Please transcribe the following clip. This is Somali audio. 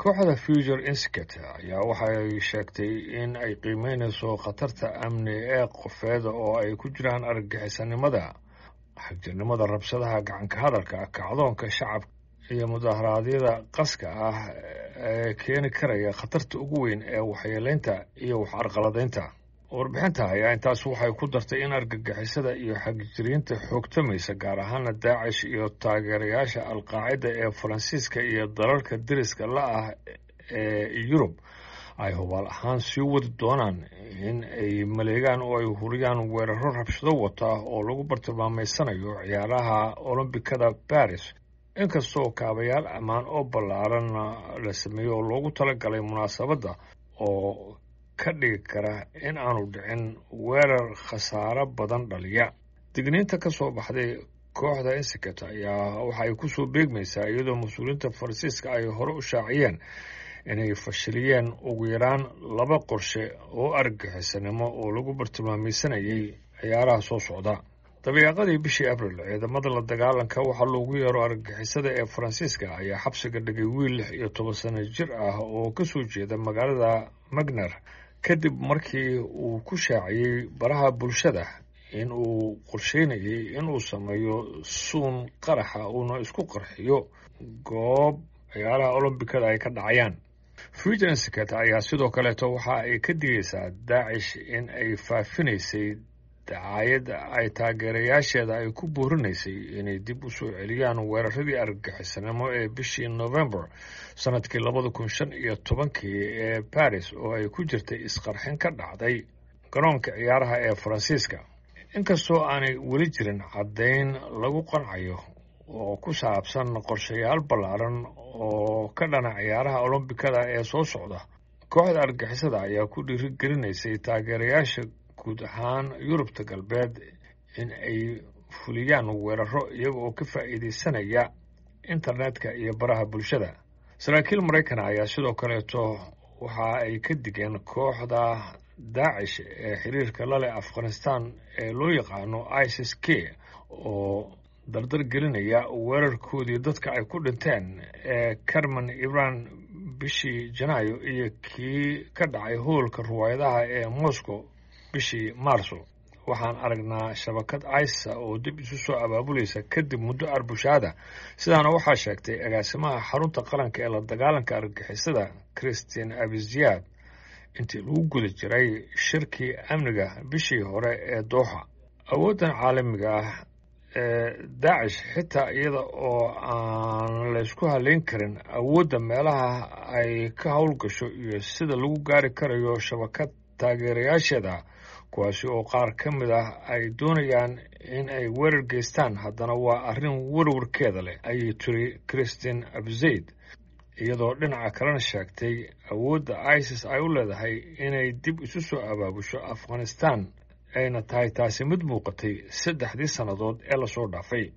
kooxda future institute ayaa waxay sheegtay in ay qiimeynayso khatarta amni ee qofeeda oo ay ku jiraan argagixisanimada xagjirnimada rabshadaha gacanka hadalka kacdoonka shacabka iyo mudaharaadyada qaska ah ee keeni karaya khatarta ugu weyn ee waxyeeleynta iyo wax arqaladaynta warbixinta ayaa intaas waxay ku dartay in argagixisada iyo xagjiriinta xoogtamaysa gaar ahaana daacish iyo taageerayaasha alqaacida ee faransiiska iyo dalalka deriska la ah ee yurub ay hubaal ahaan sii wadi doonaan in ay maleegaan oo ay huriyaan weeraro rabshado wata oo lagu bartilmaameysanayo ciyaaraha olombikada baris inkastoo kaabayaal ammaan oo ballaaran la sameeyey oo loogu talagalay munaasabadda oo ka dhigi kara in aanu dhicin weerar khasaaro badan dhaliya digniinta ka soo baxday kooxda institute ayaa waxa ay ku soo beegmaysaa iyadoo mas-uuliyiinta faransiiska ay hore u shaaciyeen inay fashiliyeen ugu yaraan laba qorshe oo argagixisanimo oo lagu bartilmaameysanayay ciyaaraha soo socda dabeeqadii bishii abril ciidamada la dagaalanka waxaa loogu yeero argagixisada ee faransiiska ayaa xabsiga dhigay wiil lix iyo toban sano jir ah oo ka soo jeeda magaalada magner kadib markii uu ku shaaciyey baraha bulshada in uu qorsheynayay inuu sameeyo suun qaraxa uuna isku qarxiyo goob ciyaaraha olombikada ay ka dhacayaan future institute ayaa sidoo kaleeto waxa ay ka digaysaa daacish in ay faafinaysay dacaayad ay taageerayaasheeda ay ku boorinaysay inay dib u soo celiyaan weeraradii argagixisanimo ee bishii november sanadkii labada kun shan iyo tobankii ee baris oo ay ku jirtay isqarxin ka dhacday garoonka ciyaaraha ee faransiiska inkastoo aanay weli jirin caddayn lagu qancayo oo ku saabsan qorshayaal ballaaran oo ka dhana ciyaaraha olombikada ee soo socda kooxda argixisada ayaa ku dhiirigelinaysay taageerayaasha guud ahaan yurubta galbeed in ay fuliyaan weeraro iyaga oo ka faa'iidaysanaya internetka iyo baraha bulshada saraakiil maraykan ayaa sidoo kaleeto waxa ay ka digeen kooxda daacish ee xiriirka la leh afghanistan ee loo yaqaano isis k oo dardar gelinaya weerarkoodii dadka ay ku dhinteen ee carmen iran bishii janaayo iyo kii ka dhacay hoolka ruwaayadaha ee moscow bishii maarso waxaan aragnaa shabakad isa oo dib isu soo abaabulaysa kadib muddo arbushaada sidaana waxaa sheegtay agaasimaha xarunta qaranka ee la dagaalanka argixisada christine abiziad intii lagu guda jiray shirkii amniga bishii hore ee dooxa awooddan caalamiga ah ee daacish xitaa iyada oo aan laysku haleyn karin awoodda meelaha ay ka howlgasho iyo sida lagu gaari karayo shabakad taageerayaasheeda kuwaasi oo qaar ka mid ah ay doonayaan in ay weerar geystaan haddana waa arrin werwarkeeda leh ayay tiri christine abzayd iyadoo dhinaca kalena sheegtay awoodda isis ay u leedahay inay dib isu soo abaabusho afghanistan ayna tahay taasi mid muuqatay saddexdii sannadood ee lasoo dhaafay